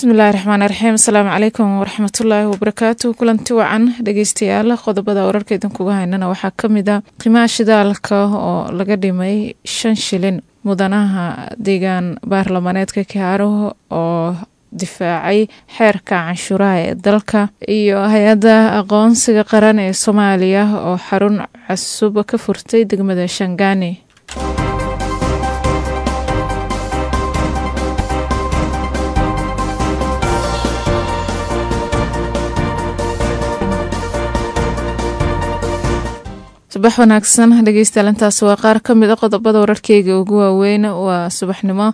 bismillahi raxmaani raxiim asalaamu calaykum waraxmatullaahi wabarakaatu kulanti wacan dhegeystayaal qodobada wararka idinkuga haynana waxaa kamid a qiimaha shidaalka oo laga dhimay shan shilin mudanaha deegaan baarlamaneedka kaaro oo difaacay xeerka canshuuraha ee dalka iyo hay-adda aqoonsiga qaran ee soomaaliya oo xarun cusub ka furtay degmada shangaani subax wanaagsan dhegeystayaal intaas waa qaar ka mid a qodobada wararkeyga ugu waaweyn waa subaxnimo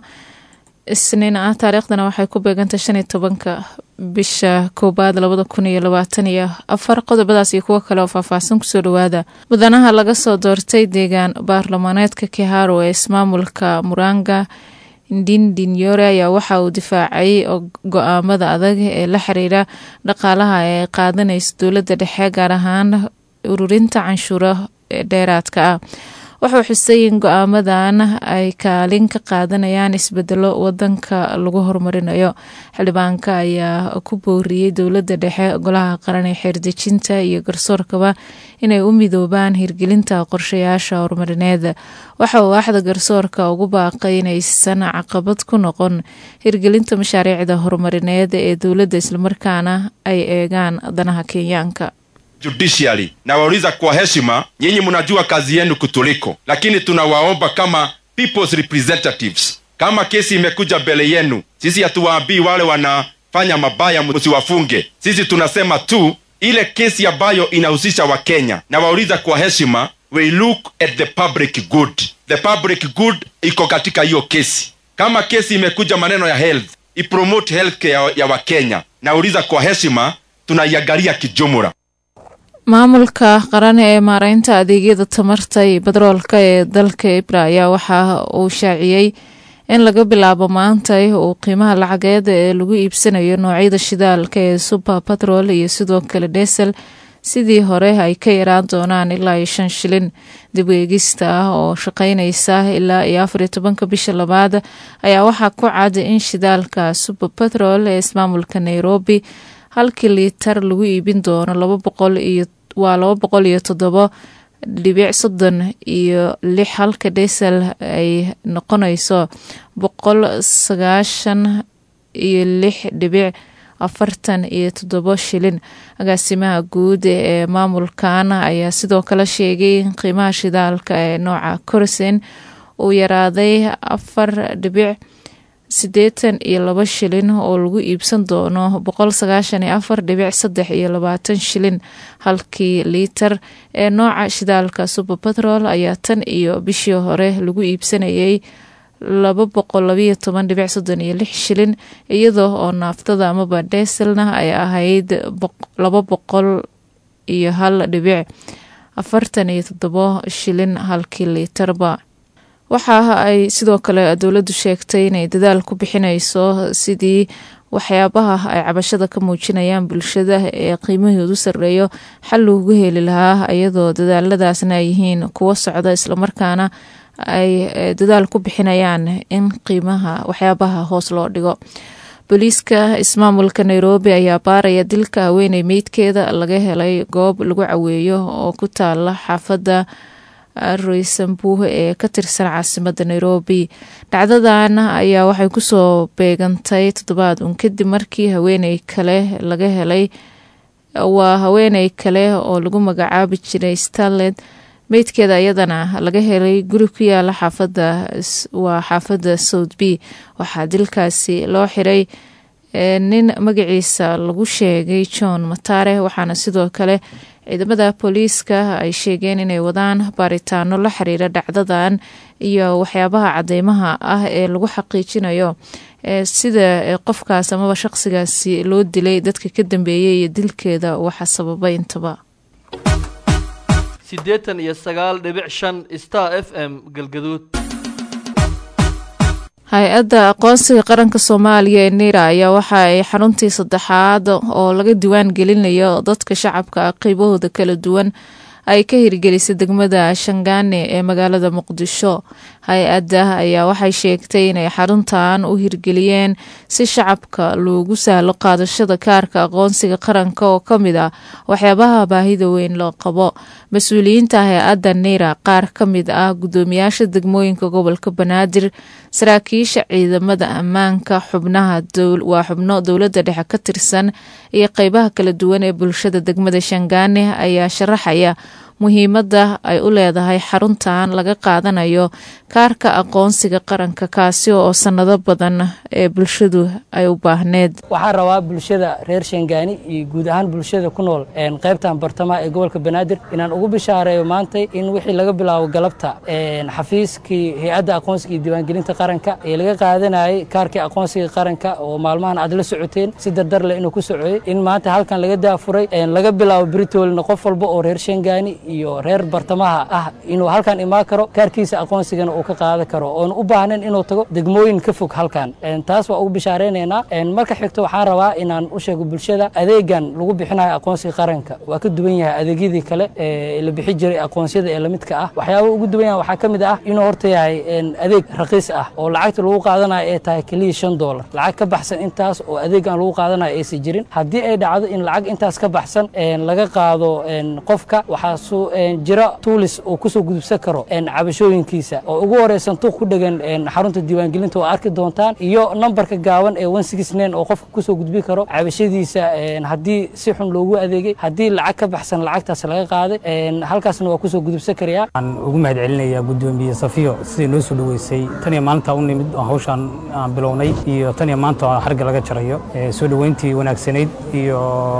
isniin ah taariikhdana waxay ku beegantay shan iyo tobanka bisha koobaad labada kun iyo labaatan iyo afar qodobadaas iyo kuwo kale oo faahfaahsan kusoo dhawaada mudanaha laga soo doortay deegaan baarlamaneedka kiharo ee ismaamulka muranga ndindinyore ayaa waxa uu difaacay go-aamada adag ee la xiriira dhaqaalaha ee qaadanaysa dowladda dhexe gaar ahaan ururinta canshuuro dheeraadka ah wuxuu xusay in go-aamadan ay kaalin ka qaadanayaan isbedelo wadanka lagu horumarinayo xildhibaanka ayaa ku booriyey dowladda dhexe golaha qaran ee xeerdejinta iyo garsoorkaba inay u midoobaan hirgelinta qorshayaasha horumarineed waxa uu axda garsoorka ugu baaqay inaysan caqabad ku noqon hirgelinta mashaariicda horumarineed ee dowladda islamarkaana ay eegaan danaha kenyaanka judiciary na wauliza kwa heshima, nyinyi mnajua kazi yenu kutuliko, lakini tunawaomba kama people's representatives, kama kesi imekuja mbele yenu, sisi hatuwaambii wale wanafanya mabaya msiwafunge. Sisi tunasema tu ile kesi ambayo inahusisha Wakenya, na wauliza kwa heshima, we look at the public good. The public good iko katika hiyo kesi. Kama kesi imekuja maneno ya health, ipromote healthcare ya, ya Wakenya, nauliza kwa heshima, tunaiangalia kijumla. maamulka qaran ee maareynta adeegyada tamarta iyo batroolka ee dalka ibra ayaa waxa uu shaaciyey in laga bilaabo maanta uu qiimaha lacageed ee lagu iibsanayo noocyada shidaalka ee super batrol iyo sidoo kale desel sidii hore ay ka yaraan doonaan ilaa iyo shan shilin dib eegista ah oo shaqeyneysa ilaa iyo afariyo tobanka bisha labaad ayaa waxaa ku cad in shidaalka super batrol ee ismaamulka nairobi halkii liitar lagu iibin doono laba boqol iyo waa laba boqol iyo toddobo dhibic soddon iyo lix halka desel ay noqonayso boqol sagaashan iyo lix dhibic afartan iyo toddobo shilin agaasimaha guud ee maamulkan ayaa sidoo kale sheegay in qiimaha shidaalka ee nooca corsen uu yaraaday afar dhibic siddeetan iyo laba shilin oo lagu iibsan doono boqol sagaashan iyo afar dhibic saddex iyo labaatan shilin halkii liitar ee nooca shidaalka super batrol ayaa tan iyo bishii hore lagu iibsanayay laba boqol labayo toban dhibic soddon iyo lix shilin iyadoo oo naaftada amaba deselna ay ahayd laba boqol iyo hal dhibic afartan iyo toddobo shilin halkii liitarba waxa ay sidoo kale dowladdu sheegtay inay dadaal ku bixinayso sidii waxyaabaha ay cabashada ka muujinayaan bulshada ee qiimahoodu sarreeyo xal loogu heli lahaa iyadoo dadaaladaasna ay yihiin kuwo socda islamarkaana ay dadaal ku bixinayaan in qiimaha waxyaabaha hoos loo dhigo booliiska ismaamulka nairobi ayaa baaraya dilka haweeney meydkeeda laga helay goob lagu caweeyo oo ku taala xaafadda roysambuh ee ka tirsan caasimada nairobi dhacdadan ayaa waxay kusoo beegantay toddobaad un kadib markii haweeney kale laga helay waa haweeney kale oo lagu magacaabi jiray starlet meydkeeda iyadana laga helay guri ku yaala xaafada waa xaafadda south b waxaa dilkaasi loo xiray nin magaciisa lagu sheegay john matare waxaana sidoo kale ciidamada booliiska ay sheegeen inay wadaan baaritaano la xiriira dhacdadan iyo waxyaabaha cadeymaha ah ee lagu xaqiijinayo sida qofkaas amaba shaqsigaasi loo dilay dadka ka dambeeyay iyo dilkeeda waxa sababay intaba siddeetan iyo sagaal dhibic shan star f m galgaduud hay-adda aqoonsiga qaranka soomaaliya ee nira ayaa waxa ay xaruntii saddexaad oo laga diwaan gelinayo dadka shacabka ah qeybahooda kala duwan ay ka hirgelisay degmada shangaane ee magaalada muqdisho hay-adda ayaa waxay sheegtay inay xaruntan u hirgeliyeen si shacabka loogu sahlo qaadashada kaarka aqoonsiga qaranka oo ka mid ah waxyaabaha baahida weyn loo qabo mas-uuliyiinta hay-adda nira qaar ka mid ah guddoomiyaasha degmooyinka gobolka banaadir saraakiisha ciidamada ammaanka xubnaha waa xubno dowladda dhexe ka tirsan iyo qeybaha kala duwan ee bulshada degmada shangaane ayaa sharaxaya muhiimadda ay u leedahay xaruntan laga qaadanayo kaarka aqoonsiga qaranka kaasi oo sanado badan ee bulshadu ay u baahneed waxaan rabaa bulshada reer shangaani iyo guud ahaan bulshada ku nool qaybtan bartamaha ee gobolka banaadir inaan ugu bishaareeyo maantay in wixii laga bilaabo galabta xafiiskii hay-adda aqoonsiga iyo diiwaangelinta qaranka ee laga qaadanayay kaarkii aqoonsiga qaranka oo maalmahan aad la socoteen si dardar leh inuu ku socoyey in maanta halkan laga daafuray laga bilaabo britolna qof walba oo reer shangaani iyo reer bartamaha ah inuu halkan imaan karo kaarkiisa aqoonsigana uu ka qaadan karo oon u baahnayn inuu tago degmooyin ka fog halkan taas waa ugu bishaareynayna marka xigto waxaan rabaa inaan u sheego bulshada adeegan lagu bixinayo aqoonsiga qaranka waa ka duwan yahay adeegyadii kale ee la bixi jiray aqoonsiyada ee lamidka ah waxyaaba ugu duwan yahay waxaa ka mid ah inuu horta yahay adeeg raqiis ah oo lacagta lagu qaadanayo ee tahay keliya shan doolar lacag ka baxsan intaas oo adeegan lagu qaadanayo aysan jirin haddii ay dhacdo in lacag intaas ka baxsan laga qaado qofka waxaa jira tuulis uu kusoo gudubsan karo cabashooyinkiisa oo ugu horeysan tuuq ku dhegan xarunta diiwaangelinta oo arki doontaan iyo nambarka gaaban ee oo qofka kusoo gudbi karo cabashadiisa haddii si xun loogu adeegay haddii lacag ka baxsan lacagtaas laga qaaday halkaasna waa kusoo gudubsan karayaa waxaan ugu mahad celinayaa guddoomiye safiyo siday noo soo dhoweysay tan iyo maalinta u nimid oo hawshaan aan bilownay iyo tan iyo maanta oo xarga laga jarayo soo dhoweyntii wanaagsanayd iyo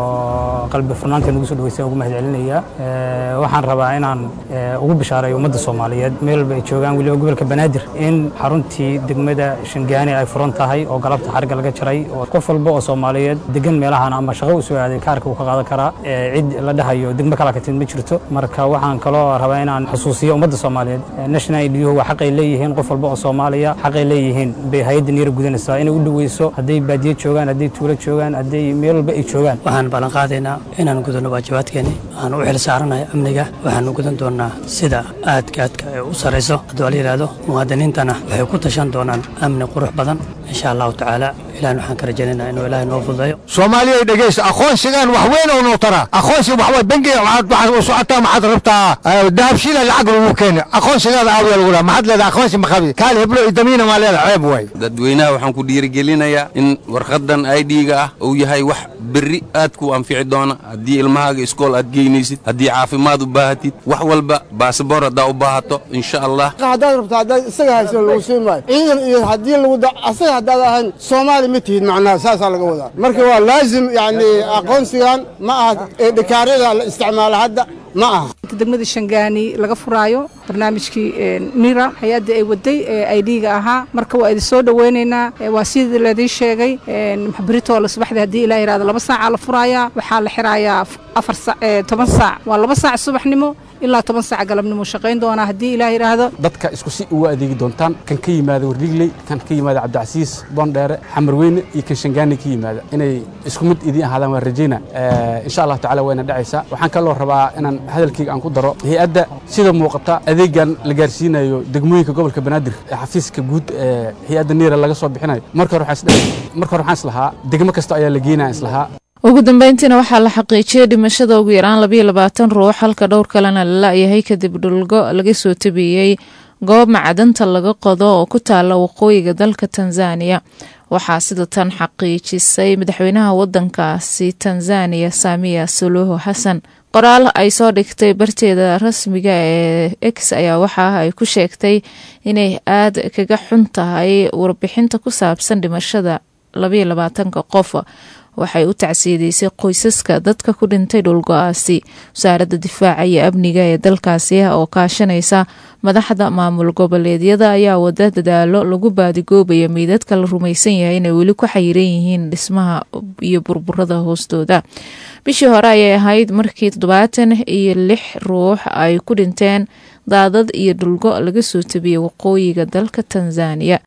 qalbi furnaanta nagu soo dhoweysay ugu mahad celinayaa waxaan rabaa inaan ugu bishaareeyo ummadda soomaaliyeed meel walba ay joogaan weliba gobolka banaadir in xaruntii degmada shangaani ay furan tahay oo galabta xarga laga jaray oo qof walba oo soomaaliyeed degan meelahan ama shaqo u soo aaday kaarka uu ka qaadan karaa cid la dhahayo degmo kala ka timid ma jirto marka waxaan kaloo rabaa inaan xusuusiyo ummadda soomaaliyeed national idyuhu waa xaqay leeyihiin qof walba oo soomaaliya xaqay leeyihiin bay hay-adda niira gudanaysaa inay u dhoweyso hadday baadiye joogaan hadday tuulo joogaan hadday meel walba ay joogaan waxaan ballan qaadaynaa inaan gudano waajibaadkeeni aan u xil saaranayo amniga waxaan u gudan doonaa sida aadka aadka ee u sarayso hadduu la yidhaahdo muwaadiniintana waxay ku tashan doonaan amni qurux badan insha allahu tacaala ilahan waxaan ka rajaynaynaa inuu ilaahay noo fududeeyo soomaaliya dhegeysta aqoonsigan wax weyn oo noo tara aqoonsi waxway bangiga waxaad u socotaa maxaad rabtaa dahabshila lacag lagu keena aqoonsigaada aawiya lagu dhaha maxaad leedahay aqoonsi maqabi kaal heblo iyo damiina maa leedahay ceeb waay dadweynaha waxaan ku dhiirigelinayaa in warqadan idga ah uu yahay wax berri aad ku anfici doona haddii ilmahaaga iskool aad geynaysid haddii caafimaad u baahatid wax walba baasabor haddaa u baahato insha allah haddaad rabto haddaad isaga haysan lagu siin maayo ciidan iyo haddii lagu asaga haddaad ahayn soomaali ma tihid macnaha saasaa laga wadaa marka waa laazim yacni aqoonsigan ma aha ee dhikaarada la isticmaala hadda ma aha degmada shangaani laga furaayo barnaamijkii nira hay-adda ay waday ee aidhiga ahaa marka waa idin soo dhoweynaynaa waa sidii laydin sheegay britoole subaxdii haddii ilah yihahdo laba saacaa la furaayaa waxaa la xirayaa afar toban saac waa laba saac subaxnimo ilaa toban saac galabnimo shaqayn doonaa haddii ilaah yidhaahdo dadka isku si ugu adeegi doontaan kan ka yimaada warligley kan ka yimaada cabdicasiis boondheere xamarweyne iyo kan shangaani ka yimaada inay isku mid idiin ahaadaan waan rajayna insha allahu tacala wayna dhacaysaa waxaan kaloo rabaa inaan hadalkayga aan ku daro hay-adda sida muuqata adeegan la gaarsiinayo degmooyinka gobolka banaadir ee xafiiska guud ee hay-adda niira laga soo bixinayo marka hore waxaan islahaa degmo kasta ayaa la geynaya islahaa ugu dambeyntiina waxaa la xaqiijiyey dhimashada ugu yaraan labayo labaatan ruux halka dhowr kalena la la-yahay kadib dhulgo laga soo tabiyey goob macdanta laga qodo oo ku taala waqooyiga dalka tanzaniya waxaa sida tan xaqiijisay madaxweynaha wadankaasi tanzaniya saamiya suluhu xasan qoraal ay soo dhigtay barteeda rasmiga ee x ayaa waxa ay ku sheegtay inay aad kaga xun tahay warbixinta ku saabsan dhimashada labayo labaatanka qof waxay u tacsiideysay qoysaska dadka ku dhintay dhulgo-aasi wasaaradda difaaca iyo amniga ee dalkaasi oo kaashanaysa madaxda maamul goboleedyada ayaa wada dadaalo lagu baadigoobayo meydadka la rumaysan yahay inay weli ku xayiran yihiin dhismaha iyo burburada hoostooda bishii hore ayay ahayd markii toddobaatan iyo lix ruux ay ku dhinteen daadad iyo dhulgo laga soo tabiyey waqooyiga dalka tanzaniya